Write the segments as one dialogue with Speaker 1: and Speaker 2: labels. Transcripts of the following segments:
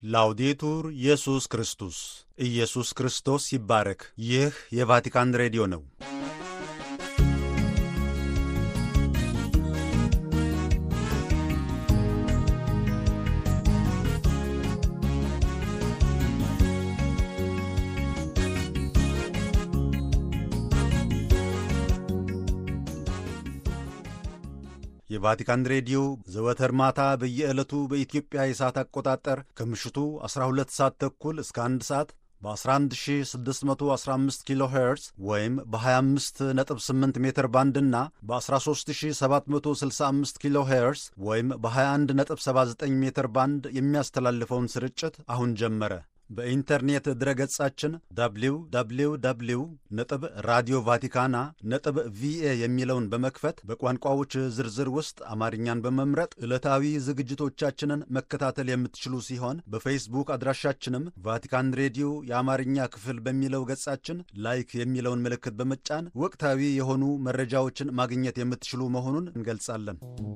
Speaker 1: ላውዴቱር ኢየሱስ ክርስቶስ ኢየሱስ ክርስቶስ ይባረክ። ይህ የቫቲካን ሬዲዮ ነው። የቫቲካን ሬዲዮ ዘወትር ማታ በየዕለቱ በኢትዮጵያ የሰዓት አቆጣጠር ከምሽቱ 12 ሰዓት ተኩል እስከ 1 ሰዓት በ11615 ኪሎ ሄርዝ ወይም በ258 ሜትር ባንድ እና በ13765 ኪሎ ሄርዝ ወይም በ2179 ሜትር ባንድ የሚያስተላልፈውን ስርጭት አሁን ጀመረ። በኢንተርኔት ድረገጻችን www ነጥብ ራዲዮ ቫቲካና ነጥብ ቪኤ የሚለውን በመክፈት በቋንቋዎች ዝርዝር ውስጥ አማርኛን በመምረጥ ዕለታዊ ዝግጅቶቻችንን መከታተል የምትችሉ ሲሆን በፌስቡክ አድራሻችንም ቫቲካን ሬዲዮ የአማርኛ ክፍል በሚለው ገጻችን ላይክ የሚለውን ምልክት በመጫን ወቅታዊ የሆኑ መረጃዎችን ማግኘት የምትችሉ መሆኑን እንገልጻለን።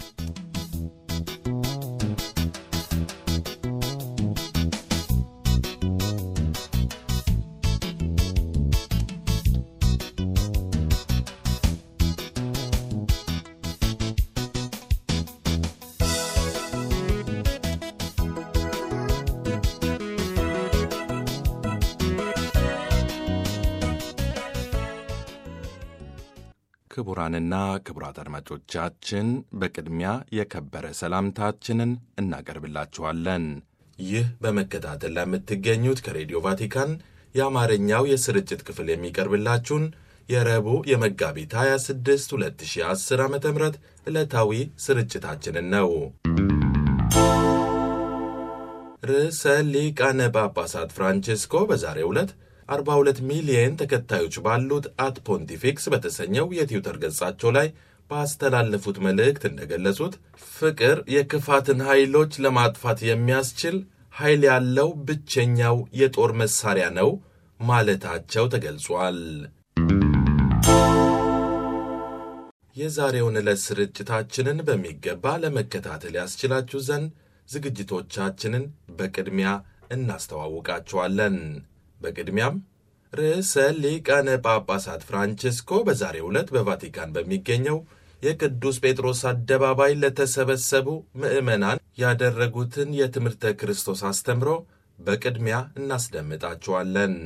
Speaker 2: ክቡራንና ክቡራት አድማጮቻችን በቅድሚያ የከበረ ሰላምታችንን እናቀርብላችኋለን። ይህ በመከታተል ለምትገኙት ከሬዲዮ ቫቲካን የአማርኛው የስርጭት ክፍል የሚቀርብላችሁን የረቡዕ የመጋቢት 26 2010 ዓ ም ዕለታዊ ስርጭታችንን ነው። ርዕሰ ሊቃነ ጳጳሳት ፍራንቼስኮ በዛሬው ዕለት 42 ሚሊየን ተከታዮች ባሉት አት ፖንቲፊክስ በተሰኘው የትዊተር ገጻቸው ላይ ባስተላለፉት መልእክት እንደገለጹት ፍቅር የክፋትን ኃይሎች ለማጥፋት የሚያስችል ኃይል ያለው ብቸኛው የጦር መሳሪያ ነው ማለታቸው ተገልጿል። የዛሬውን ዕለት ስርጭታችንን በሚገባ ለመከታተል ያስችላችሁ ዘንድ ዝግጅቶቻችንን በቅድሚያ እናስተዋውቃችኋለን። በቅድሚያም ርዕሰ ሊቃነ ጳጳሳት ፍራንቼስኮ በዛሬው ዕለት በቫቲካን በሚገኘው የቅዱስ ጴጥሮስ አደባባይ ለተሰበሰቡ ምዕመናን ያደረጉትን የትምህርተ ክርስቶስ አስተምሮ በቅድሚያ እናስደምጣችኋለን።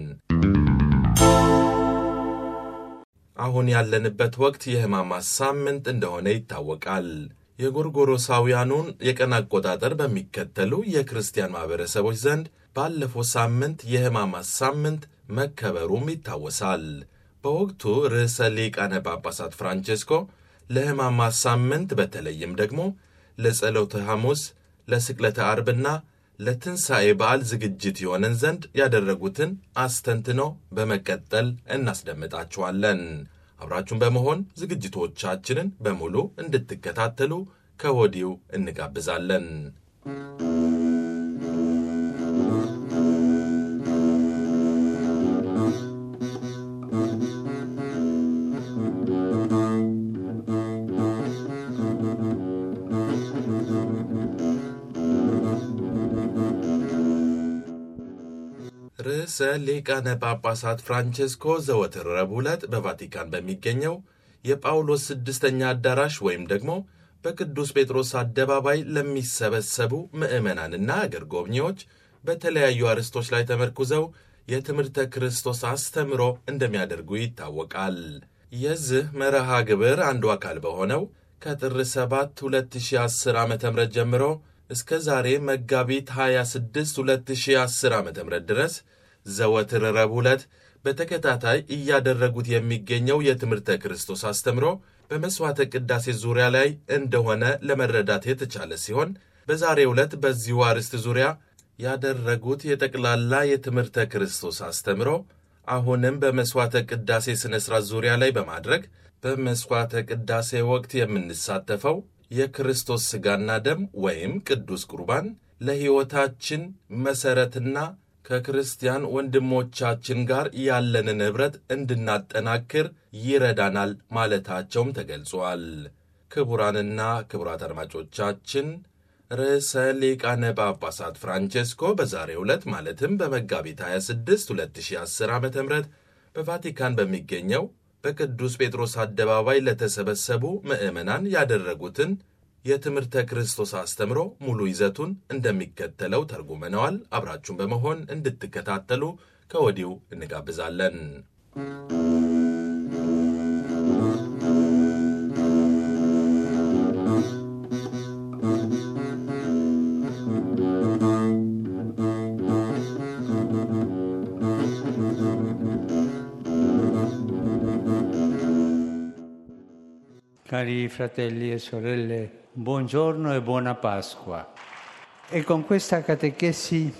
Speaker 2: አሁን ያለንበት ወቅት የሕማማት ሳምንት እንደሆነ ይታወቃል። የጎርጎሮሳውያኑን የቀን አቆጣጠር በሚከተሉ የክርስቲያን ማኅበረሰቦች ዘንድ ባለፈው ሳምንት የሕማማት ሳምንት መከበሩም ይታወሳል። በወቅቱ ርዕሰ ሊቃነ ጳጳሳት ፍራንቼስኮ ለሕማማት ሳምንት በተለይም ደግሞ ለጸሎተ ሐሙስ፣ ለስቅለተ አርብና ለትንሣኤ በዓል ዝግጅት የሆነን ዘንድ ያደረጉትን አስተንትኖ በመቀጠል እናስደምጣችኋለን። አብራችሁን በመሆን ዝግጅቶቻችንን በሙሉ እንድትከታተሉ ከወዲሁ እንጋብዛለን። ርዕሰ ሊቃነ ጳጳሳት ፍራንቼስኮ ዘወትር ረቡዕ ዕለት በቫቲካን በሚገኘው የጳውሎስ ስድስተኛ አዳራሽ ወይም ደግሞ በቅዱስ ጴጥሮስ አደባባይ ለሚሰበሰቡ ምዕመናንና አገር ጎብኚዎች በተለያዩ አርዕስቶች ላይ ተመርኩዘው የትምህርተ ክርስቶስ አስተምሮ እንደሚያደርጉ ይታወቃል። የዚህ መርሃ ግብር አንዱ አካል በሆነው ከጥር 7 2010 ዓ ም ጀምሮ እስከ ዛሬ መጋቢት 26 2010 ዓ ም ድረስ ዘወትር ረቡዕ ዕለት በተከታታይ እያደረጉት የሚገኘው የትምህርተ ክርስቶስ አስተምሮ በመሥዋዕተ ቅዳሴ ዙሪያ ላይ እንደሆነ ለመረዳት የተቻለ ሲሆን በዛሬው ዕለት በዚሁ አርዕስት ዙሪያ ያደረጉት የጠቅላላ የትምህርተ ክርስቶስ አስተምሮ አሁንም በመሥዋዕተ ቅዳሴ ሥነ ሥርዓት ዙሪያ ላይ በማድረግ በመሥዋዕተ ቅዳሴ ወቅት የምንሳተፈው የክርስቶስ ሥጋና ደም ወይም ቅዱስ ቁርባን ለሕይወታችን መሠረትና ከክርስቲያን ወንድሞቻችን ጋር ያለንን ኅብረት እንድናጠናክር ይረዳናል ማለታቸውም ተገልጿል። ክቡራንና ክቡራት አድማጮቻችን ርዕሰ ሊቃነ ጳጳሳት ፍራንቼስኮ በዛሬው ዕለት ማለትም በመጋቢት 26 2010 ዓ ም በቫቲካን በሚገኘው በቅዱስ ጴጥሮስ አደባባይ ለተሰበሰቡ ምዕመናን ያደረጉትን የትምህርተ ክርስቶስ አስተምሮ ሙሉ ይዘቱን እንደሚከተለው ተርጉመነዋል። አብራችሁን በመሆን እንድትከታተሉ ከወዲሁ እንጋብዛለን።
Speaker 3: Cari fratelli e sorelle, buongiorno e buona Pasqua. E con questa catechesi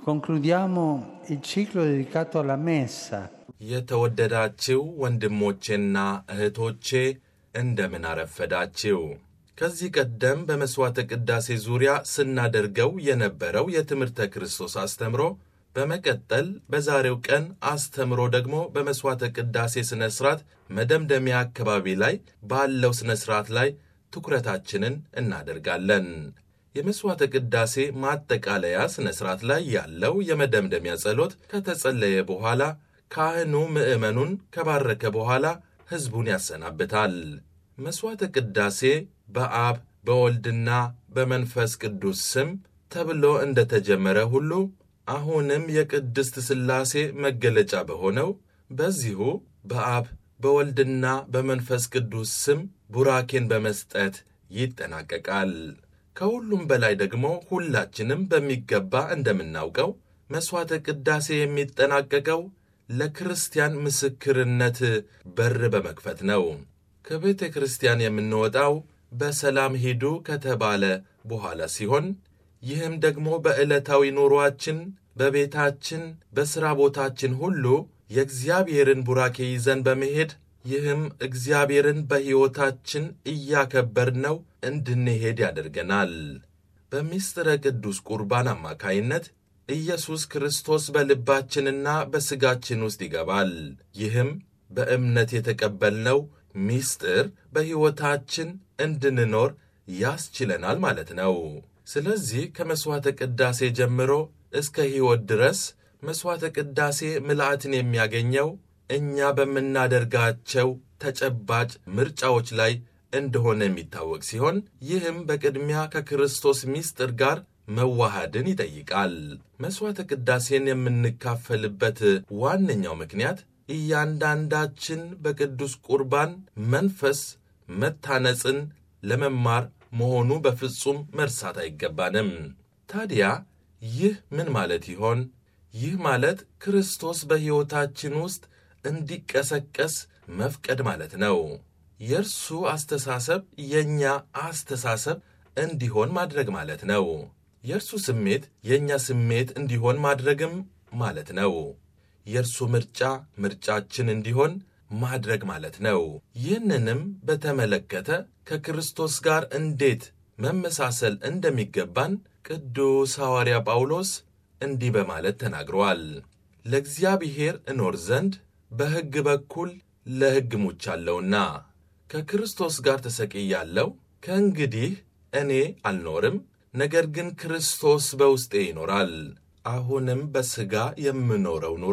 Speaker 3: concludiamo il ciclo dedicato alla Messa.
Speaker 2: የተወደዳችው ወንድሞቼና እህቶቼ እንደምን አረፈዳችው። ከዚህ ቀደም በመሥዋዕተ ቅዳሴ ዙሪያ ስናደርገው የነበረው የትምህርተ ክርስቶስ አስተምሮ በመቀጠል በዛሬው ቀን አስተምሮ ደግሞ በመሥዋዕተ ቅዳሴ ሥነ ሥርዓት መደምደሚያ አካባቢ ላይ ባለው ሥነ ሥርዓት ላይ ትኩረታችንን እናደርጋለን። የመሥዋዕተ ቅዳሴ ማጠቃለያ ሥነ ሥርዓት ላይ ያለው የመደምደሚያ ጸሎት ከተጸለየ በኋላ ካህኑ ምዕመኑን ከባረከ በኋላ ሕዝቡን ያሰናብታል። መሥዋዕተ ቅዳሴ በአብ በወልድና በመንፈስ ቅዱስ ስም ተብሎ እንደተጀመረ ሁሉ አሁንም የቅድስት ሥላሴ መገለጫ በሆነው በዚሁ በአብ በወልድና በመንፈስ ቅዱስ ስም ቡራኬን በመስጠት ይጠናቀቃል። ከሁሉም በላይ ደግሞ ሁላችንም በሚገባ እንደምናውቀው መሥዋዕተ ቅዳሴ የሚጠናቀቀው ለክርስቲያን ምስክርነት በር በመክፈት ነው። ከቤተ ክርስቲያን የምንወጣው በሰላም ሂዱ ከተባለ በኋላ ሲሆን ይህም ደግሞ በዕለታዊ ኑሮአችን፣ በቤታችን፣ በሥራ ቦታችን ሁሉ የእግዚአብሔርን ቡራኬ ይዘን በመሄድ ይህም እግዚአብሔርን በሕይወታችን እያከበርነው እንድንሄድ ያደርገናል። በምስጢረ ቅዱስ ቁርባን አማካይነት ኢየሱስ ክርስቶስ በልባችንና በሥጋችን ውስጥ ይገባል። ይህም በእምነት የተቀበልነው ምስጢር በሕይወታችን እንድንኖር ያስችለናል ማለት ነው። ስለዚህ ከመሥዋዕተ ቅዳሴ ጀምሮ እስከ ሕይወት ድረስ መሥዋዕተ ቅዳሴ ምልአትን የሚያገኘው እኛ በምናደርጋቸው ተጨባጭ ምርጫዎች ላይ እንደሆነ የሚታወቅ ሲሆን ይህም በቅድሚያ ከክርስቶስ ምስጢር ጋር መዋሃድን ይጠይቃል። መሥዋዕተ ቅዳሴን የምንካፈልበት ዋነኛው ምክንያት እያንዳንዳችን በቅዱስ ቁርባን መንፈስ መታነጽን ለመማር መሆኑ በፍጹም መርሳት አይገባንም። ታዲያ ይህ ምን ማለት ይሆን? ይህ ማለት ክርስቶስ በሕይወታችን ውስጥ እንዲቀሰቀስ መፍቀድ ማለት ነው። የእርሱ አስተሳሰብ የእኛ አስተሳሰብ እንዲሆን ማድረግ ማለት ነው። የእርሱ ስሜት የእኛ ስሜት እንዲሆን ማድረግም ማለት ነው። የእርሱ ምርጫ ምርጫችን እንዲሆን ማድረግ ማለት ነው። ይህንንም በተመለከተ ከክርስቶስ ጋር እንዴት መመሳሰል እንደሚገባን ቅዱስ ሐዋርያ ጳውሎስ እንዲህ በማለት ተናግሯል። ለእግዚአብሔር እኖር ዘንድ በሕግ በኩል ለሕግ ሙቻለሁና ከክርስቶስ ጋር ተሰቅያለሁ። ከእንግዲህ እኔ አልኖርም፣ ነገር ግን ክርስቶስ በውስጤ ይኖራል። አሁንም በሥጋ የምኖረው ኑሮ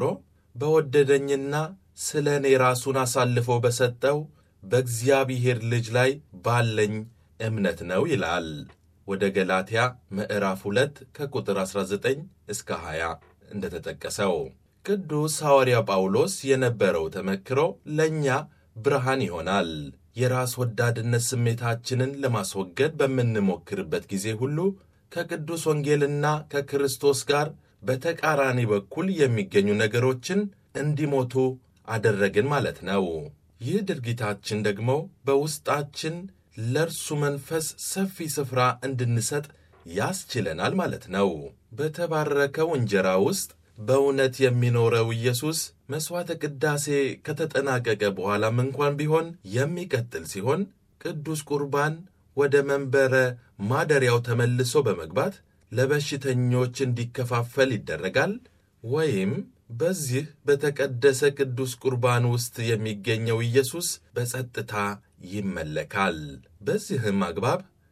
Speaker 2: በወደደኝና ስለ እኔ ራሱን አሳልፎ በሰጠው በእግዚአብሔር ልጅ ላይ ባለኝ እምነት ነው ይላል። ወደ ገላትያ ምዕራፍ 2 ከቁጥር 19 እስከ 20 እንደተጠቀሰው ቅዱስ ሐዋርያ ጳውሎስ የነበረው ተመክሮ ለእኛ ብርሃን ይሆናል። የራስ ወዳድነት ስሜታችንን ለማስወገድ በምንሞክርበት ጊዜ ሁሉ ከቅዱስ ወንጌልና ከክርስቶስ ጋር በተቃራኒ በኩል የሚገኙ ነገሮችን እንዲሞቱ አደረግን ማለት ነው። ይህ ድርጊታችን ደግሞ በውስጣችን ለእርሱ መንፈስ ሰፊ ስፍራ እንድንሰጥ ያስችለናል ማለት ነው። በተባረከው እንጀራ ውስጥ በእውነት የሚኖረው ኢየሱስ መሥዋዕተ ቅዳሴ ከተጠናቀቀ በኋላም እንኳን ቢሆን የሚቀጥል ሲሆን ቅዱስ ቁርባን ወደ መንበረ ማደሪያው ተመልሶ በመግባት ለበሽተኞች እንዲከፋፈል ይደረጋል። ወይም በዚህ በተቀደሰ ቅዱስ ቁርባን ውስጥ የሚገኘው ኢየሱስ በጸጥታ ይመለካል። በዚህም አግባብ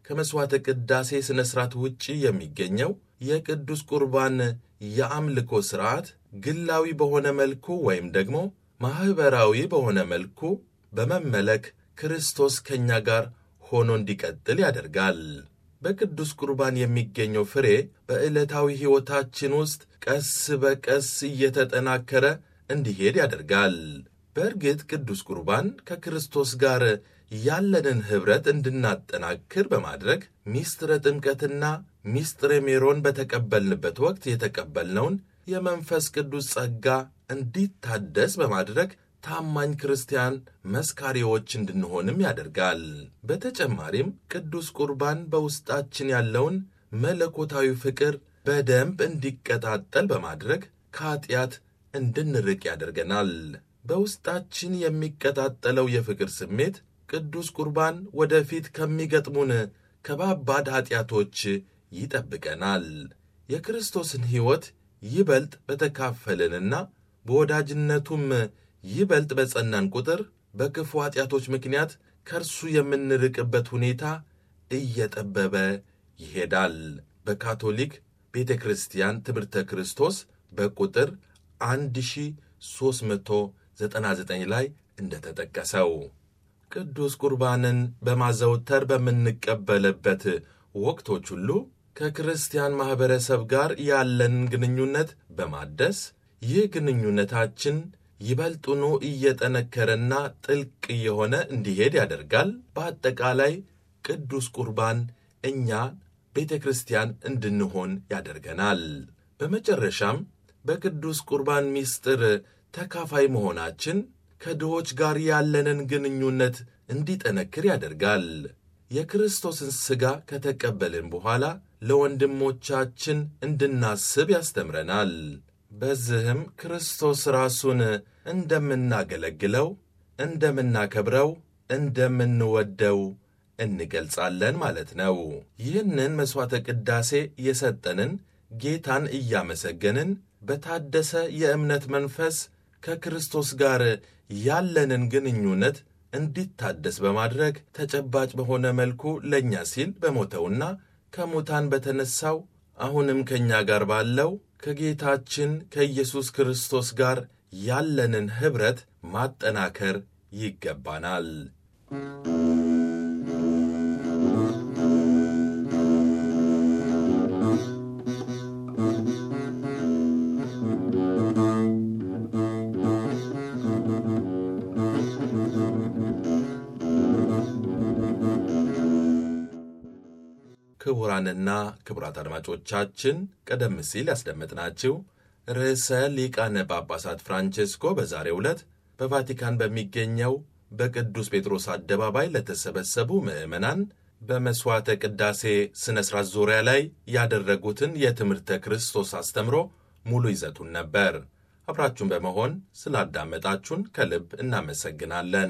Speaker 2: ከመሥዋዕተ ቅዳሴ ሥነ ሥርዓት ውጪ የሚገኘው የቅዱስ ቁርባን የአምልኮ ሥርዓት ግላዊ በሆነ መልኩ ወይም ደግሞ ማኅበራዊ በሆነ መልኩ በመመለክ ክርስቶስ ከእኛ ጋር ሆኖ እንዲቀጥል ያደርጋል። በቅዱስ ቁርባን የሚገኘው ፍሬ በዕለታዊ ሕይወታችን ውስጥ ቀስ በቀስ እየተጠናከረ እንዲሄድ ያደርጋል። በእርግጥ ቅዱስ ቁርባን ከክርስቶስ ጋር ያለንን ኅብረት እንድናጠናክር በማድረግ ሚስጥረ ጥምቀትና ሚስጥረ ሜሮን በተቀበልንበት ወቅት የተቀበልነውን የመንፈስ ቅዱስ ጸጋ እንዲታደስ በማድረግ ታማኝ ክርስቲያን መስካሪዎች እንድንሆንም ያደርጋል። በተጨማሪም ቅዱስ ቁርባን በውስጣችን ያለውን መለኮታዊ ፍቅር በደንብ እንዲቀጣጠል በማድረግ ከኀጢአት እንድንርቅ ያደርገናል። በውስጣችን የሚቀጣጠለው የፍቅር ስሜት ቅዱስ ቁርባን ወደፊት ከሚገጥሙን ከባባድ ኀጢአቶች ይጠብቀናል። የክርስቶስን ሕይወት ይበልጥ በተካፈልንና በወዳጅነቱም ይበልጥ በጸናን ቁጥር በክፉ ኀጢአቶች ምክንያት ከእርሱ የምንርቅበት ሁኔታ እየጠበበ ይሄዳል። በካቶሊክ ቤተ ክርስቲያን ትምህርተ ክርስቶስ በቁጥር 1399 ላይ እንደተጠቀሰው ቅዱስ ቁርባንን በማዘውተር በምንቀበልበት ወቅቶች ሁሉ ከክርስቲያን ማኅበረሰብ ጋር ያለንን ግንኙነት በማደስ ይህ ግንኙነታችን ይበልጡኑ እየጠነከረና ጥልቅ እየሆነ እንዲሄድ ያደርጋል። በአጠቃላይ ቅዱስ ቁርባን እኛ ቤተ ክርስቲያን እንድንሆን ያደርገናል። በመጨረሻም በቅዱስ ቁርባን ምስጢር ተካፋይ መሆናችን ከድሆች ጋር ያለንን ግንኙነት እንዲጠነክር ያደርጋል። የክርስቶስን ሥጋ ከተቀበልን በኋላ ለወንድሞቻችን እንድናስብ ያስተምረናል። በዚህም ክርስቶስ ራሱን እንደምናገለግለው፣ እንደምናከብረው፣ እንደምንወደው እንገልጻለን ማለት ነው። ይህንን መሥዋዕተ ቅዳሴ የሰጠንን ጌታን እያመሰገንን በታደሰ የእምነት መንፈስ ከክርስቶስ ጋር ያለንን ግንኙነት እንዲታደስ በማድረግ ተጨባጭ በሆነ መልኩ ለእኛ ሲል በሞተውና ከሙታን በተነሳው አሁንም ከእኛ ጋር ባለው ከጌታችን ከኢየሱስ ክርስቶስ ጋር ያለንን ኅብረት ማጠናከር ይገባናል። ክቡራንና ክቡራት አድማጮቻችን ቀደም ሲል ያስደመጥናችሁ ርዕሰ ሊቃነ ጳጳሳት ፍራንቼስኮ በዛሬው ዕለት በቫቲካን በሚገኘው በቅዱስ ጴጥሮስ አደባባይ ለተሰበሰቡ ምዕመናን በመሥዋዕተ ቅዳሴ ሥነ ሥርዓት ዙሪያ ላይ ያደረጉትን የትምህርተ ክርስቶስ አስተምሮ ሙሉ ይዘቱን ነበር። አብራችሁን በመሆን ስላዳመጣችሁን ከልብ እናመሰግናለን።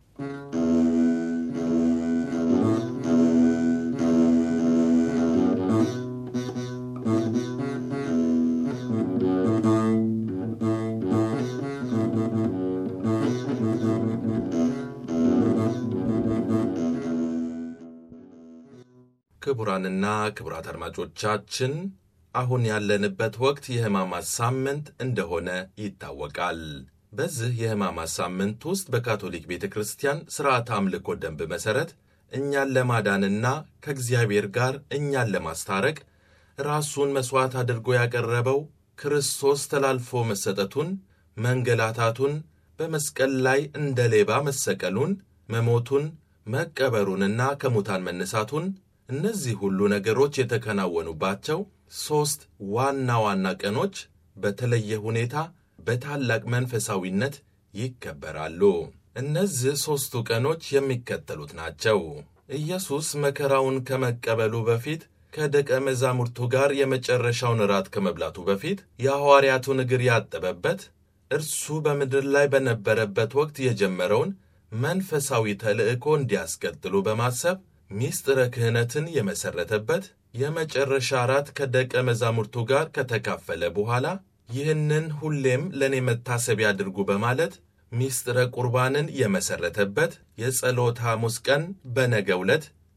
Speaker 2: ክቡራንና ክቡራት አድማጮቻችን አሁን ያለንበት ወቅት የሕማማት ሳምንት እንደሆነ ይታወቃል። በዚህ የሕማማት ሳምንት ውስጥ በካቶሊክ ቤተ ክርስቲያን ሥርዓተ አምልኮ ደንብ መሠረት እኛን ለማዳንና ከእግዚአብሔር ጋር እኛን ለማስታረቅ ራሱን መሥዋዕት አድርጎ ያቀረበው ክርስቶስ ተላልፎ መሰጠቱን፣ መንገላታቱን፣ በመስቀል ላይ እንደ ሌባ መሰቀሉን፣ መሞቱን፣ መቀበሩንና ከሙታን መነሳቱን እነዚህ ሁሉ ነገሮች የተከናወኑባቸው ሦስት ዋና ዋና ቀኖች በተለየ ሁኔታ በታላቅ መንፈሳዊነት ይከበራሉ። እነዚህ ሦስቱ ቀኖች የሚከተሉት ናቸው። ኢየሱስ መከራውን ከመቀበሉ በፊት ከደቀ መዛሙርቱ ጋር የመጨረሻውን ራት ከመብላቱ በፊት የሐዋርያቱን እግር ያጠበበት፣ እርሱ በምድር ላይ በነበረበት ወቅት የጀመረውን መንፈሳዊ ተልዕኮ እንዲያስቀጥሉ በማሰብ ሚስጥረ ክህነትን የመሠረተበት የመጨረሻ ራት ከደቀ መዛሙርቱ ጋር ከተካፈለ በኋላ ይህንን ሁሌም ለእኔ መታሰቢያ አድርጉ በማለት ሚስጥረ ቁርባንን የመሠረተበት የጸሎተ ሐሙስ ቀን በነገ ዕለት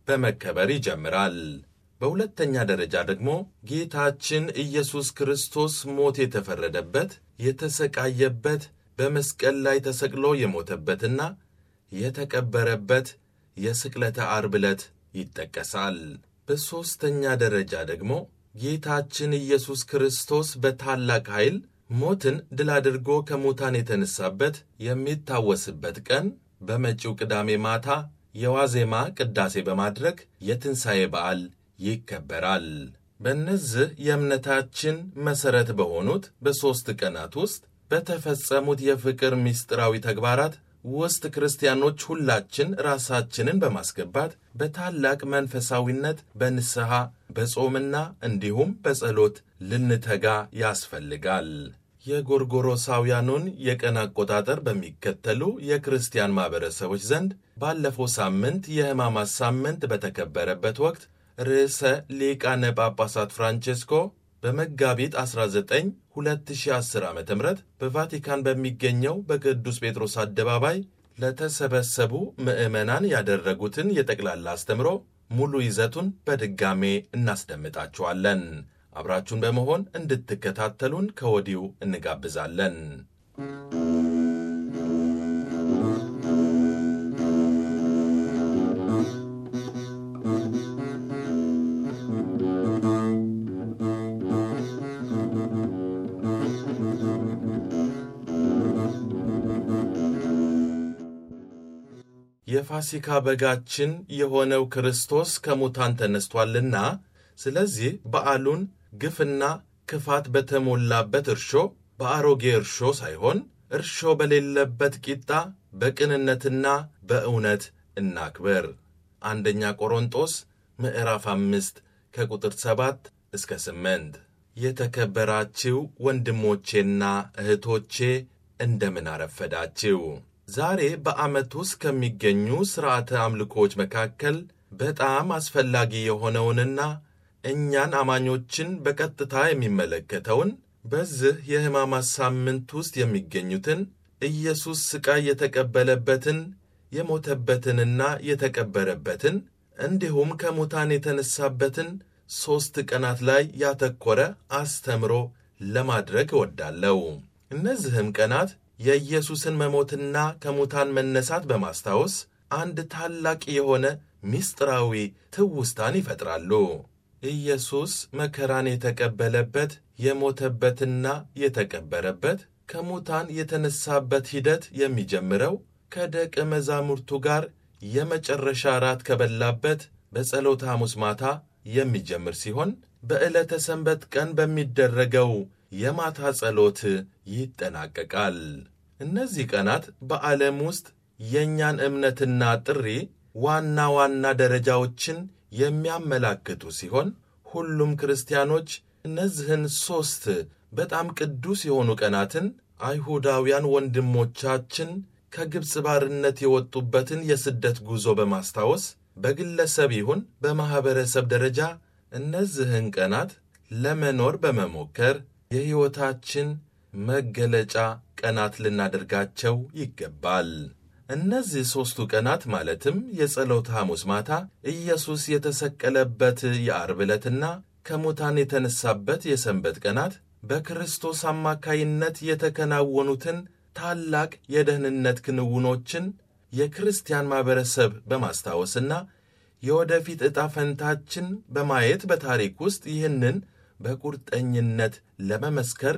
Speaker 2: በመከበር ይጀምራል። በሁለተኛ ደረጃ ደግሞ ጌታችን ኢየሱስ ክርስቶስ ሞት የተፈረደበት የተሰቃየበት በመስቀል ላይ ተሰቅሎ የሞተበትና የተቀበረበት የስቅለተ ዓርብ ዕለት ይጠቀሳል። በሦስተኛ ደረጃ ደግሞ ጌታችን ኢየሱስ ክርስቶስ በታላቅ ኃይል ሞትን ድል አድርጎ ከሙታን የተነሳበት የሚታወስበት ቀን በመጪው ቅዳሜ ማታ የዋዜማ ቅዳሴ በማድረግ የትንሣኤ በዓል ይከበራል። በእነዚህ የእምነታችን መሠረት በሆኑት በሦስት ቀናት ውስጥ በተፈጸሙት የፍቅር ምስጢራዊ ተግባራት ውስጥ ክርስቲያኖች ሁላችን ራሳችንን በማስገባት በታላቅ መንፈሳዊነት በንስሐ በጾምና እንዲሁም በጸሎት ልንተጋ ያስፈልጋል። የጎርጎሮሳውያኑን የቀን አቆጣጠር በሚከተሉ የክርስቲያን ማኅበረሰቦች ዘንድ ባለፈው ሳምንት የሕማማት ሳምንት በተከበረበት ወቅት ርዕሰ ሊቃነ ጳጳሳት ፍራንቼስኮ በመጋቢት 19 2010 ዓ ም በቫቲካን በሚገኘው በቅዱስ ጴጥሮስ አደባባይ ለተሰበሰቡ ምዕመናን ያደረጉትን የጠቅላላ አስተምሮ ሙሉ ይዘቱን በድጋሜ እናስደምጣችኋለን። አብራችሁን በመሆን እንድትከታተሉን ከወዲሁ እንጋብዛለን። የፋሲካ በጋችን የሆነው ክርስቶስ ከሙታን ተነስቷልና ስለዚህ በዓሉን ግፍና ክፋት በተሞላበት እርሾ በአሮጌ እርሾ ሳይሆን እርሾ በሌለበት ቂጣ በቅንነትና በእውነት እናክብር። አንደኛ ቆሮንጦስ ምዕራፍ አምስት ከቁጥር ሰባት እስከ ስምንት የተከበራችሁ ወንድሞቼና እህቶቼ እንደምን አረፈዳችሁ። ዛሬ በዓመት ውስጥ ከሚገኙ ሥርዓተ አምልኮዎች መካከል በጣም አስፈላጊ የሆነውንና እኛን አማኞችን በቀጥታ የሚመለከተውን በዚህ የሕማማት ሳምንት ውስጥ የሚገኙትን ኢየሱስ ሥቃይ የተቀበለበትን የሞተበትንና የተቀበረበትን እንዲሁም ከሙታን የተነሳበትን ሦስት ቀናት ላይ ያተኮረ አስተምሮ ለማድረግ እወዳለሁ። እነዚህም ቀናት የኢየሱስን መሞትና ከሙታን መነሳት በማስታወስ አንድ ታላቅ የሆነ ምስጢራዊ ትውስታን ይፈጥራሉ። ኢየሱስ መከራን የተቀበለበት የሞተበትና የተቀበረበት ከሙታን የተነሳበት ሂደት የሚጀምረው ከደቀ መዛሙርቱ ጋር የመጨረሻ ራት ከበላበት በጸሎተ ሐሙስ ማታ የሚጀምር ሲሆን በዕለተ ሰንበት ቀን በሚደረገው የማታ ጸሎት ይጠናቀቃል። እነዚህ ቀናት በዓለም ውስጥ የእኛን እምነትና ጥሪ ዋና ዋና ደረጃዎችን የሚያመላክቱ ሲሆን ሁሉም ክርስቲያኖች እነዚህን ሦስት በጣም ቅዱስ የሆኑ ቀናትን አይሁዳውያን ወንድሞቻችን ከግብፅ ባርነት የወጡበትን የስደት ጉዞ በማስታወስ በግለሰብ ይሁን በማኅበረሰብ ደረጃ እነዚህን ቀናት ለመኖር በመሞከር የሕይወታችን መገለጫ ቀናት ልናደርጋቸው ይገባል። እነዚህ ሦስቱ ቀናት ማለትም የጸሎተ ሐሙስ ማታ፣ ኢየሱስ የተሰቀለበት የዓርብ ዕለትና ከሙታን የተነሳበት የሰንበት ቀናት በክርስቶስ አማካይነት የተከናወኑትን ታላቅ የደህንነት ክንውኖችን የክርስቲያን ማኅበረሰብ በማስታወስና የወደፊት ዕጣ ፈንታችን በማየት በታሪክ ውስጥ ይህንን በቁርጠኝነት ለመመስከር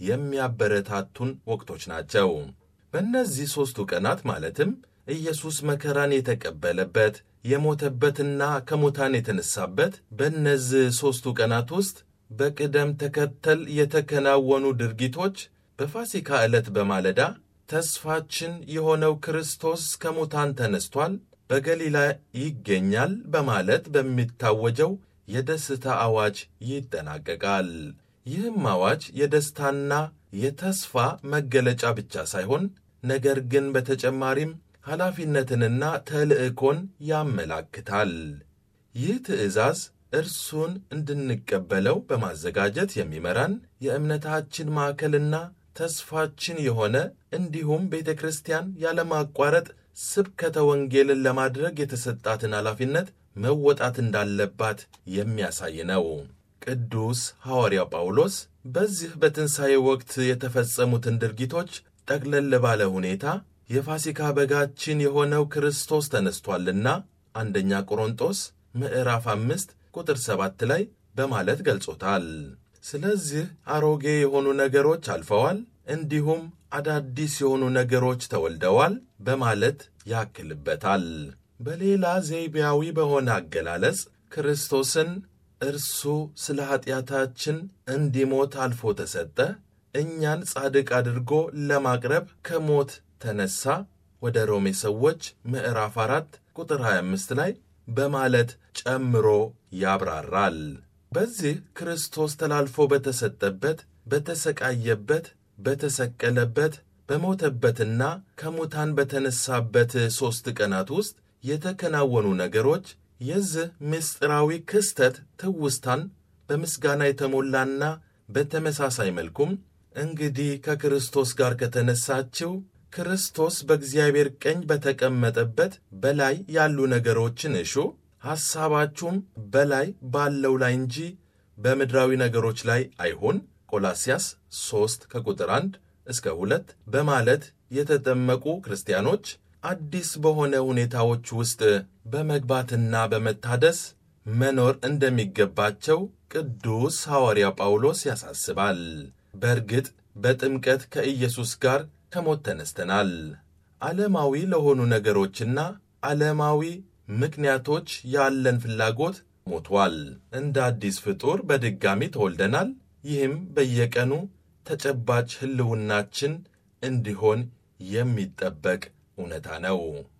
Speaker 2: የሚያበረታቱን ወቅቶች ናቸው። በእነዚህ ሦስቱ ቀናት ማለትም ኢየሱስ መከራን የተቀበለበት የሞተበትና ከሙታን የተነሳበት በእነዚህ ሦስቱ ቀናት ውስጥ በቅደም ተከተል የተከናወኑ ድርጊቶች በፋሲካ ዕለት በማለዳ ተስፋችን የሆነው ክርስቶስ ከሙታን ተነስቷል፣ በገሊላ ይገኛል በማለት በሚታወጀው የደስታ አዋጅ ይጠናቀቃል። ይህም አዋጅ የደስታና የተስፋ መገለጫ ብቻ ሳይሆን ነገር ግን በተጨማሪም ኃላፊነትንና ተልዕኮን ያመላክታል። ይህ ትእዛዝ እርሱን እንድንቀበለው በማዘጋጀት የሚመራን የእምነታችን ማዕከልና ተስፋችን የሆነ እንዲሁም ቤተ ክርስቲያን ያለማቋረጥ ስብከተ ወንጌልን ለማድረግ የተሰጣትን ኃላፊነት መወጣት እንዳለባት የሚያሳይ ነው። ቅዱስ ሐዋርያው ጳውሎስ በዚህ በትንሣኤ ወቅት የተፈጸሙትን ድርጊቶች ጠቅለል ባለ ሁኔታ የፋሲካ በጋችን የሆነው ክርስቶስ ተነስቷልና አንደኛ ቆሮንጦስ ምዕራፍ አምስት ቁጥር ሰባት ላይ በማለት ገልጾታል። ስለዚህ አሮጌ የሆኑ ነገሮች አልፈዋል፣ እንዲሁም አዳዲስ የሆኑ ነገሮች ተወልደዋል በማለት ያክልበታል። በሌላ ዘይቤያዊ በሆነ አገላለጽ ክርስቶስን እርሱ ስለ ኀጢአታችን እንዲሞት አልፎ ተሰጠ፣ እኛን ጻድቅ አድርጎ ለማቅረብ ከሞት ተነሣ ወደ ሮሜ ሰዎች ምዕራፍ አራት ቁጥር 25 ላይ በማለት ጨምሮ ያብራራል። በዚህ ክርስቶስ ተላልፎ በተሰጠበት፣ በተሰቃየበት፣ በተሰቀለበት፣ በሞተበትና ከሙታን በተነሳበት ሦስት ቀናት ውስጥ የተከናወኑ ነገሮች የዚህ ምስጢራዊ ክስተት ትውስታን በምስጋና የተሞላና በተመሳሳይ መልኩም እንግዲህ ከክርስቶስ ጋር ከተነሳችው ክርስቶስ በእግዚአብሔር ቀኝ በተቀመጠበት በላይ ያሉ ነገሮችን እሹ፣ ሐሳባችሁም በላይ ባለው ላይ እንጂ በምድራዊ ነገሮች ላይ አይሁን ቆላስያስ 3 ከቁጥር 1 እስከ 2 በማለት የተጠመቁ ክርስቲያኖች አዲስ በሆነ ሁኔታዎች ውስጥ በመግባትና በመታደስ መኖር እንደሚገባቸው ቅዱስ ሐዋርያ ጳውሎስ ያሳስባል። በእርግጥ በጥምቀት ከኢየሱስ ጋር ከሞት ተነስተናል። ዓለማዊ ለሆኑ ነገሮችና ዓለማዊ ምክንያቶች ያለን ፍላጎት ሞቷል። እንደ አዲስ ፍጡር በድጋሚ ተወልደናል። ይህም በየቀኑ ተጨባጭ ሕልውናችን እንዲሆን የሚጠበቅ እውነታ ነው።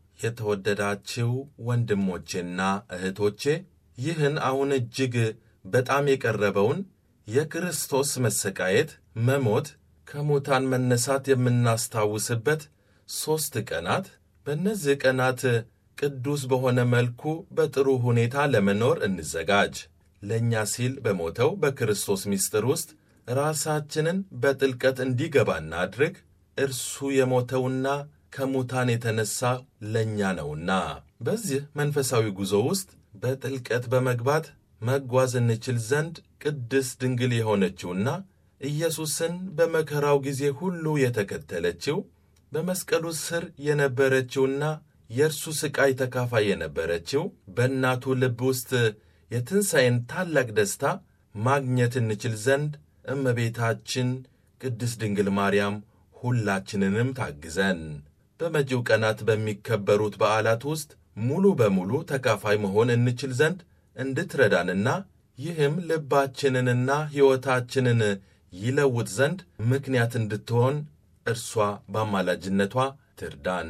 Speaker 2: የተወደዳችው ወንድሞቼና እህቶቼ ይህን አሁን እጅግ በጣም የቀረበውን የክርስቶስ መሰቃየት፣ መሞት፣ ከሙታን መነሳት የምናስታውስበት ሦስት ቀናት በእነዚህ ቀናት ቅዱስ በሆነ መልኩ በጥሩ ሁኔታ ለመኖር እንዘጋጅ። ለእኛ ሲል በሞተው በክርስቶስ ምስጢር ውስጥ ራሳችንን በጥልቀት እንዲገባ እናድርግ። እርሱ የሞተውና ከሙታን የተነሳ ለእኛ ነውና በዚህ መንፈሳዊ ጉዞ ውስጥ በጥልቀት በመግባት መጓዝ እንችል ዘንድ ቅድስት ድንግል የሆነችውና ኢየሱስን በመከራው ጊዜ ሁሉ የተከተለችው በመስቀሉ ስር የነበረችውና የእርሱ ሥቃይ ተካፋይ የነበረችው በእናቱ ልብ ውስጥ የትንሣኤን ታላቅ ደስታ ማግኘት እንችል ዘንድ እመቤታችን ቅድስት ድንግል ማርያም ሁላችንንም ታግዘን በመጪው ቀናት በሚከበሩት በዓላት ውስጥ ሙሉ በሙሉ ተካፋይ መሆን እንችል ዘንድ እንድትረዳንና ይህም ልባችንንና ሕይወታችንን ይለውጥ ዘንድ ምክንያት እንድትሆን እርሷ በአማላጅነቷ ትርዳን።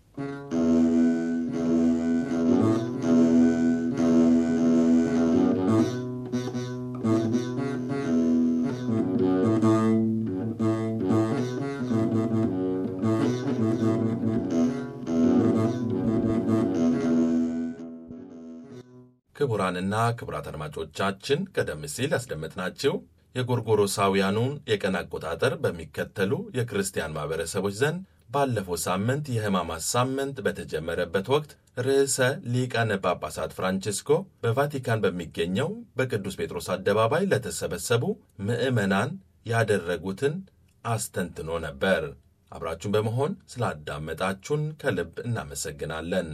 Speaker 2: ክቡራንና ክቡራት አድማጮቻችን ቀደም ሲል ያስደመጥናችሁ የጎርጎሮሳውያኑን የቀን አቆጣጠር በሚከተሉ የክርስቲያን ማኅበረሰቦች ዘንድ ባለፈው ሳምንት የሕማማት ሳምንት በተጀመረበት ወቅት ርዕሰ ሊቃነ ጳጳሳት ፍራንቺስኮ በቫቲካን በሚገኘው በቅዱስ ጴጥሮስ አደባባይ ለተሰበሰቡ ምዕመናን ያደረጉትን አስተንትኖ ነበር። አብራችሁን በመሆን ስላዳመጣችሁን ከልብ እናመሰግናለን።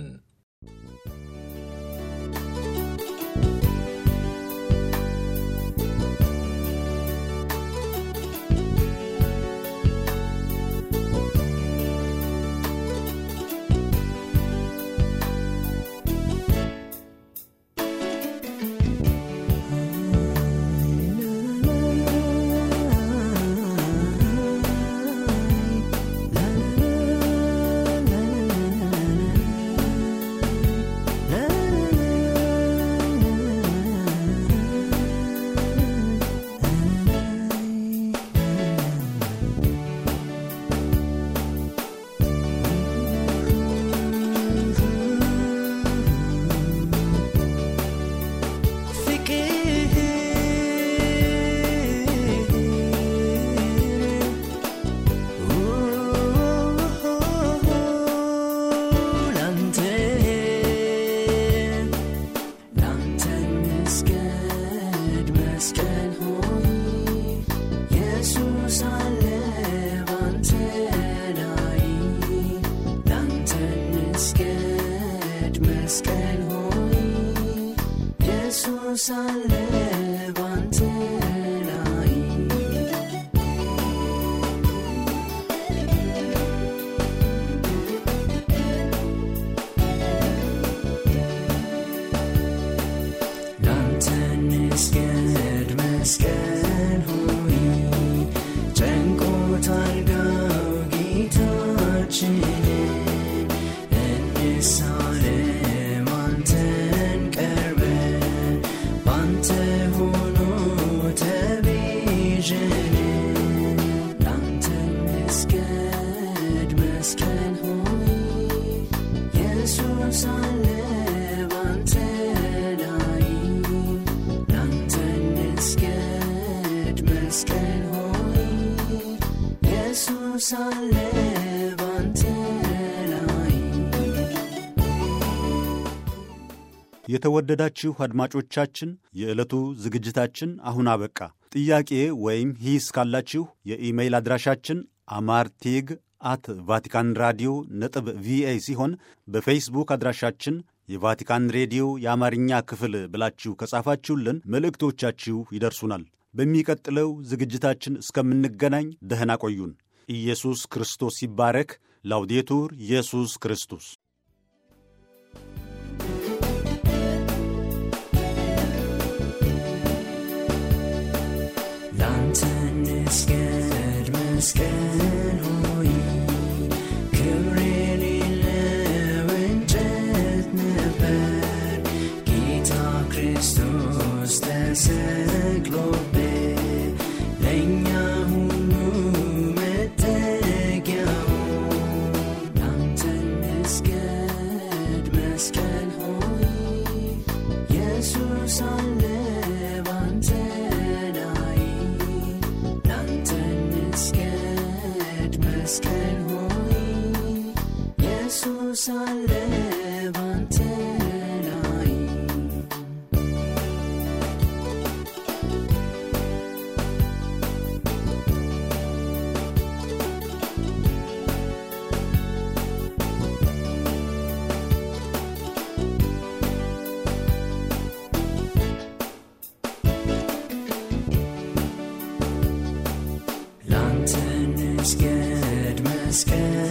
Speaker 4: La la la la la la ኢየሱስ አለ ባንተ ላይ
Speaker 1: የተወደዳችሁ አድማጮቻችን የዕለቱ ዝግጅታችን አሁን አበቃ። ጥያቄ ወይም ሂስ ካላችሁ የኢሜይል አድራሻችን አማርቴግ አት ቫቲካን ራዲዮ ነጥብ ቪኦኤ ሲሆን በፌስቡክ አድራሻችን የቫቲካን ሬዲዮ የአማርኛ ክፍል ብላችሁ ከጻፋችሁልን መልእክቶቻችሁ ይደርሱናል። በሚቀጥለው ዝግጅታችን እስከምንገናኝ ደህና ቆዩን። ኢየሱስ ክርስቶስ ይባረክ። ላውዴቱር ኢየሱስ ክርስቶስ
Speaker 4: ላንተ እንስገድ መስቀል ሆይ ክብር የሌለው እንጨት ነበር ጌታ ክርስቶስ ተሰቅሎብህ ለእኛ ሁሉ መጠጊያው ላንተ እንስገድ መስቀል ሆይ ኢየሱስ አለ ባንተ ላይ ላንተ እንስገድ መስቀል ሆይ ኢየሱስ አለ ባንተ ላይ ላንተ እንስገድ መስቀል